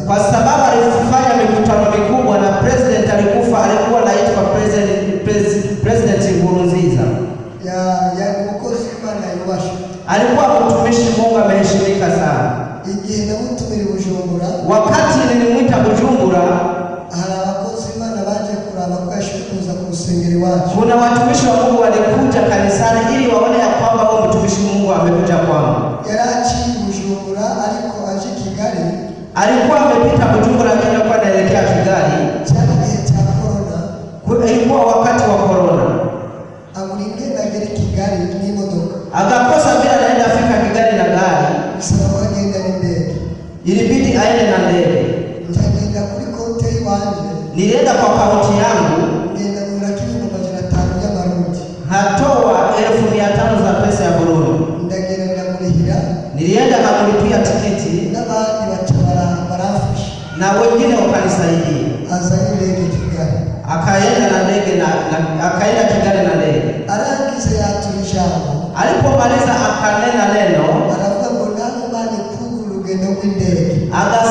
kwa sababu alifanya mikutano mikubwa na president alikufa, alikuwa anaitwa president, pres- president Nkurunziza. Ya- yari umukozi w'imana yubashe Alikuwa mtumishi Mungu ameheshimika sana. igihe namutumira i bujumbura Wakati nilimwita Bujumbura, hari abakozi b'imana baje kuraba ko yashoboye kuza ku rusengero iwacu kuna watumishi wa Mungu walikuja kanisani ili waone ya kwamba huyo mtumishi Mungu amekuja kwangu. yari aciye i bujumbura ariko aje i kigali Alikuwa amepita Bujumbura lakini alikuwa anaelekea Kigali. cyari igihe cya korona Ku- Ilikuwa wakati wa corona, abura ingendo agera i kigali n'imodoka akakosa vile anaenda fika Kigali na gari, bisaba ko agenda n'indege ilibidi aende na ndege. njagenda kuri konte y'iwanje Nilienda kwa kaunti yangu, ngenda ngura k'ibihumbi amajana atanu y'amarundi hatoa elfu mia tano za pesa ya Burundi. ndagenda ndamurihira Nilienda kakulipia tikiti n'abandi baca bara- baramfasha na wengine wakanisaidia. aza n'indege i kigali Akaenda na ndege na, na akaenda Kigali na ndege. arangize yatura ijambo Alipomaliza akanena neno, aravuga ngo nawe mane kugura urugendo rw'indege akasema